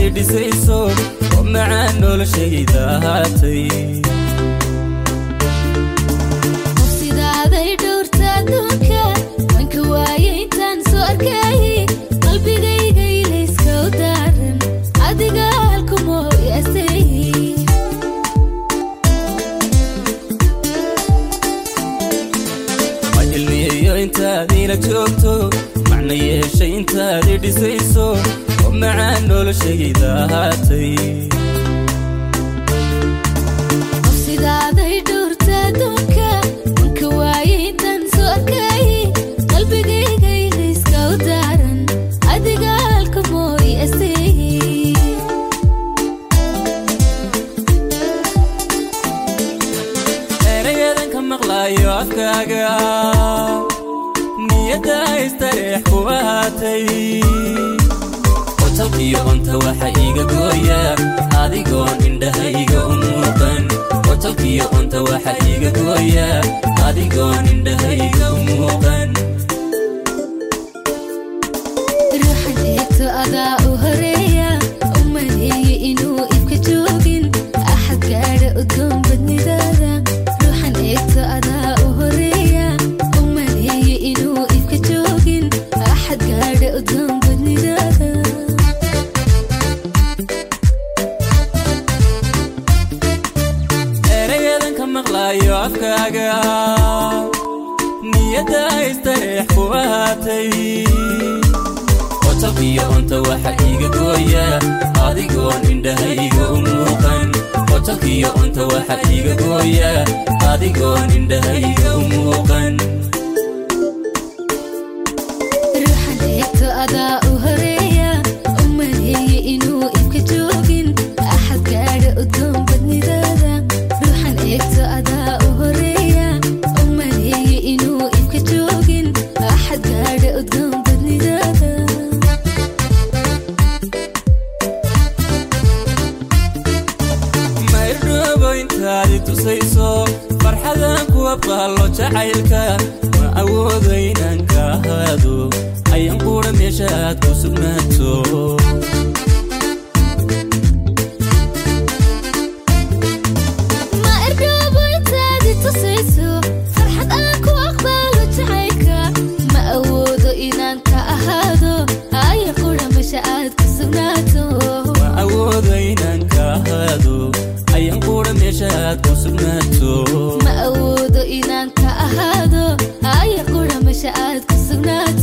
dhisayso oo macaan noloshayda ahaatay sidaaday dhowrta adduunka wanka waaye intaan soo arkayay qalbigayga ilayska u daaran adiga halkumoo yaasay ma ilmiyeyo intaad ila joogto macna yeeshay intaad i dhisayso oo macaan noloshayda ahaatay sidaaday dhowrta adduunka wanka waaye intaan soo arkayay qalbigayga ilayska u daaran adiga halkumoo yaasay erayadan ka maqlaayo afkaaga niyadda istareex ku ahaatay qotalkiyo cunta waxa iiga gooya adigoon indhahayga u muuqan qotalkiyo cunta waxa iiga gooya adigoon indhahayga u muuqan ruuxan eegto adaa u horeeya u maleeye inuu ibka joogin axad gaadha udgoon badnidaada ruuxan eegto adaa u horeeya u maleeye inuu ibka joogin axad gaadha udgoon badnidaada erayadan ka maqlaayo afkaaga niyadda istareex ku ahaatay qotalkiyo cunta waxa iiga gooya adigoon indhahayga u muuqan qotalkiyo cunta waxa iiga gooya adigoon indhahayga u muuqan ruuxan eegto adaa u horeeya u maleeye inuu ibka joogin axad gaadha udgoon badnidaada ruuxan eegto adaa u horeeya u maleeye inuu ibka joogin axad gaadha udgoon badnidaada maydhoobo intaad i tusayso farxadan ku abqaallo jacaylka ma awoodo inaan ka ahaado ayan quudha meesha aad ku sugnaato ma erdhoobo intaadi tusayso farxad aan ku aqbaalo jacaylka ma awoodo inaan ka ahaado aya qudha mesha aad ku sugnaato ma awoodo inaan ka ahaado ayan quudha meesha aad ku sugnaato ma awoodo inaan ka ahaado aya qudha mesha aad ku sugnaato